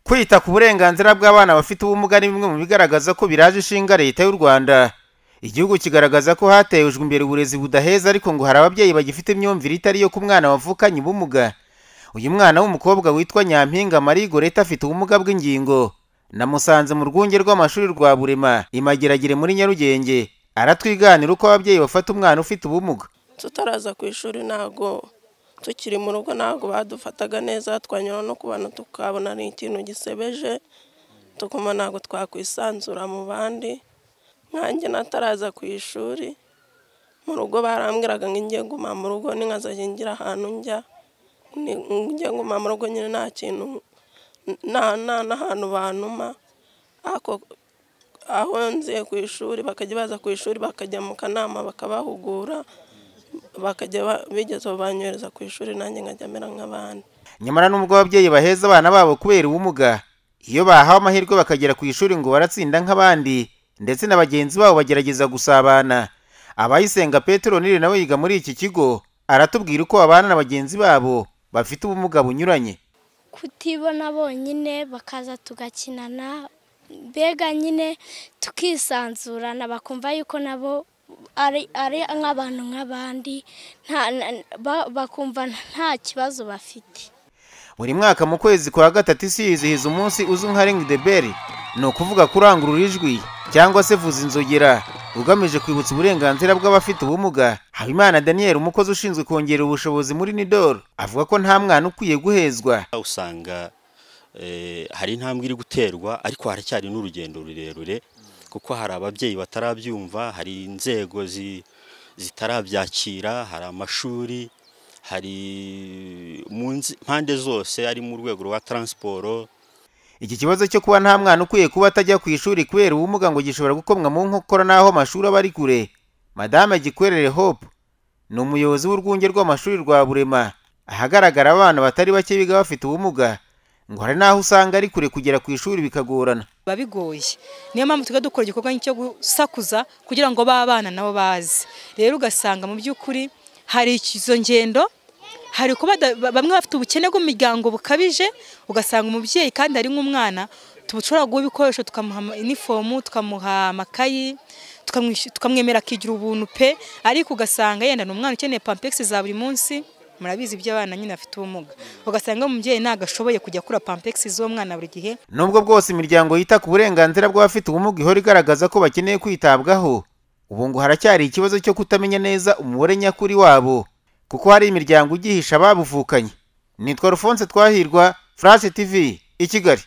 kwita ku burenganzira bw'abana bafite ubumuga ni bimwe mu bigaragaza ko biraje ishinga leta y'u rwanda igihugu kigaragaza ko hatejwe imbere uburezi budaheza ariko ngo hari ababyeyi bagifite imyumvire itari iyo ku mwana wavukanye ubumuga uyu mwana w'umukobwa witwa nyampinga marie goreta afite ubumuga bw'ingingo namusanze mu rwunge rw'amashuri rwa burema imageragere muri nyarugenge aratwiganira uko ababyeyi bafata umwana ufite ubumuga tutaraza ku ishuri ntago tukiri mu rugo ntago badufataga neza twanyura no ku bantu tukabona ni ikintu gisebeje tukuma ntago twakwisanzura mu bandi nkanjye nataraza ku ishuri mu rugo barambwiraga ngo njye guma mu rugo n'inkazajya ngira ahantu njya njye guma mu rugo nyine nta kintu nta n'ahantu bantuma aho nziye ku ishuri bakajya baza ku ishuri bakajya mu kanama bakabahugura bakajya bigeza banyohereza ku ishuri nanjye nkajya mera nk'abandi nyamara n'ubwo ababyeyi baheza abana babo kubera ubumuga iyo bahawe amahirwe bakagera ku ishuri ngo baratsinda nk'abandi ndetse na bagenzi babo bagerageza gusabana abayisenga petero niri nawe yiga muri iki kigo aratubwira uko babana na bagenzi babo bafite ubumuga bunyuranye kutibona bonyine bakaza tugakinana mbega nyine tukisanzurana bakumva yuko nabo ari nk'abantu nk'abandi bakumva nta kibazo bafite buri mwaka mu kwezi kwa gatatu isi yizihiza umunsi uzwi nka ringi de beri ni ukuvuga kurangurura ijwi cyangwa se vuza inzogera ugamije kwibutsa uburenganzira bw'abafite ubumuga habimana daniel umukozi ushinzwe kongerera ubushobozi muri nidoro avuga ko nta mwana ukwiye guhezwa usanga hari intambwe iri guterwa ariko haracyari n'urugendo rurerure kuko hari ababyeyi batarabyumva hari inzego zitarabyakira hari amashuri hari mpande zose ari mu rwego rwa taransiporo iki kibazo cyo kuba nta mwana ukwiye kuba atajya ku ishuri kubera ubumuga ngo gishobora gukomwa mu nkokora n'aho amashuri aba ari kure madame gikwerere hope ni umuyobozi w'urwunge rw'amashuri rwa burema ahagaragara abana batari bake biga bafite ubumuga ngo hari n'aho usanga ari kure kugera ku ishuri bikagorana biba bigoye niyo mpamvu tujya dukora igikorwa cyo gusakuza kugira ngo b'abana nabo baze rero ugasanga mu by'ukuri hari izo ngendo hari kuba bamwe bafite ubukene bw'umuryango bukabije ugasanga umubyeyi kandi ari nk'umwana tubushobora guha ibikoresho tukamuha inifomu tukamuha amakayi tukamwemera akigira ubuntu pe ariko ugasanga yenda ni umwana ukeneye pampegisi za buri munsi murabizi iby'abana nyine bafite ubumuga ugasanga umubyeyi ntabwo ashoboye kujya akura pampegisi z'uwo mwana buri gihe nubwo bwose imiryango yita ku burenganzira bw'abafite ubumuga ihora igaragaza ko bakeneye kwitabwaho ubu ngo haracyari ikibazo cyo kutamenya neza umubare nyakuri wabo kuko hari imiryango igihisha babuvukanye nitwa rufonse twahirwa furashe tivi i kigali